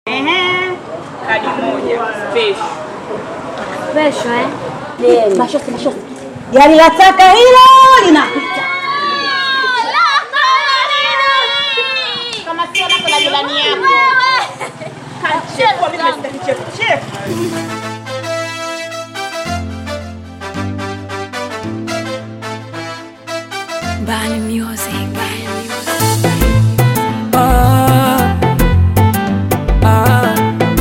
Ehe, kadi moja special. Special eh? Mashosi, mashosi. Gari la taka hilo linapita. Kama sio lako la jirani yako. Kachekwa mimi nimesikia kichefuchefu. Bani music. Ah, ah,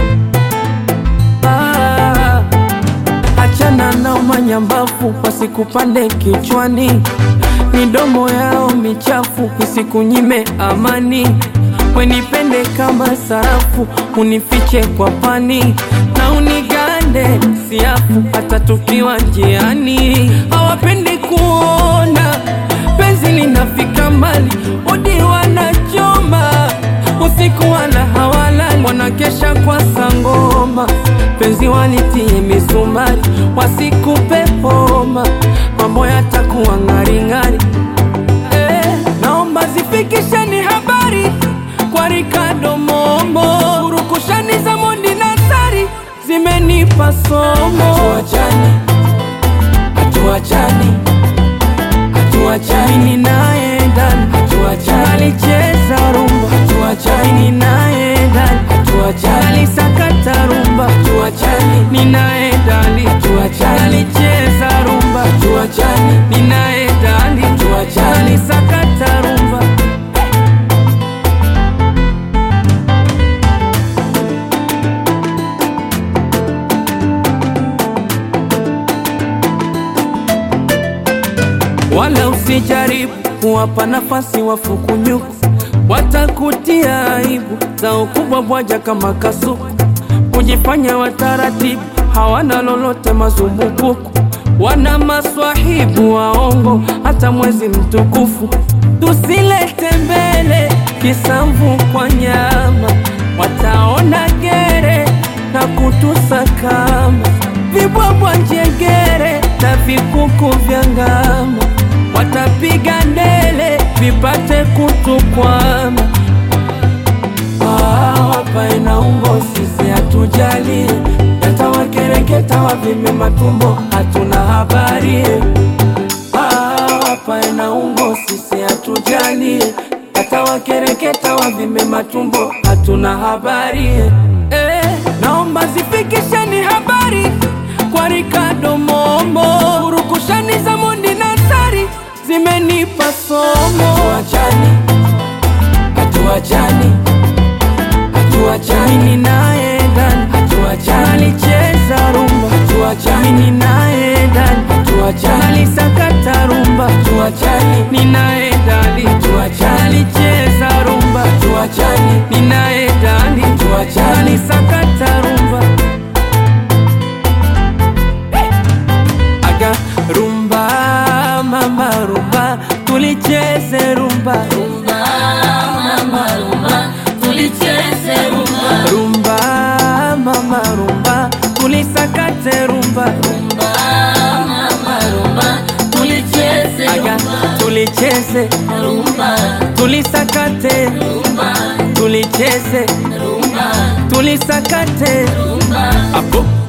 ah. Achana na umanyambafu wasikupande kichwani, midomo yao michafu isikunyime amani. Wenipende kama sarafu, unifiche kwa pani na unigande siafu, hata tukiwa njiani. Hawapendi kuona penzi linafika mbali, odi wanachoma usiku wala hawalali, wanakesha kwa sangoma, penzi walitie misumari, wasikupe homa, mambo yatakuwa ng'aring'ari. Eh, naomba zifikisheni habari kwa Ricardo Mombo, urukushani za Mondi na Sari zimenipa somo. Hatuachani, hatuachani hatuachani mimi naye ndani hatuachani alicheza rumba hatuachani mimi naye ndani hatuachani alisakata rumba hatuachani mimi naye ndani hatuachani alicheza rumba hatuachani mimi naye ndani hatuachani alisakata rumba wala usijaribu kuwapa nafasi wafukunyuku, watakutia aibu za ukubwa bwaja kama kasuku, kujifanya wataratibu, hawana lolote mazumbukuku, wana maswahibu waongo, hata mwezi mtukufu tusilete mbele kisamvu kwa nyama, wataona gere na kutusakama vibwabwa njegere na vikuku vya ngama watapiga ndele vipate kutukwama. Ah, wapae na ungo sisi hatujali, yatawakereketa wavime matumbo, hatuna habari. Ah, wapae na ungo sisi hatujali, yatawakereketa wavime matumbo, hatuna habari. Eh, naomba zifikisheni habari kwa Ricardo Mombo, urukushani za Mondi na Sari zimenipa somo. Hatuachani, hatuachani, hatuachani, mimi naye ndani, hatuachani, alicheza rumba, hatuachani, mimi naye ndani, hatuachani, alisakata rumba, hatuachani, mimi naye ndani, hatuachani, alicheza rumba, hatuachani, mimi naye ndani, hatuachani, alisakata rumba. aga rumba mama rumba tulicheze rumba rumba mama rumba tulicheze rumba rumba mama rumba tulisakate rumba rumba mama rumba tulicheze aga tulicheze rumba tulisakate rumba tulicheze rumba tulisakate rumba apo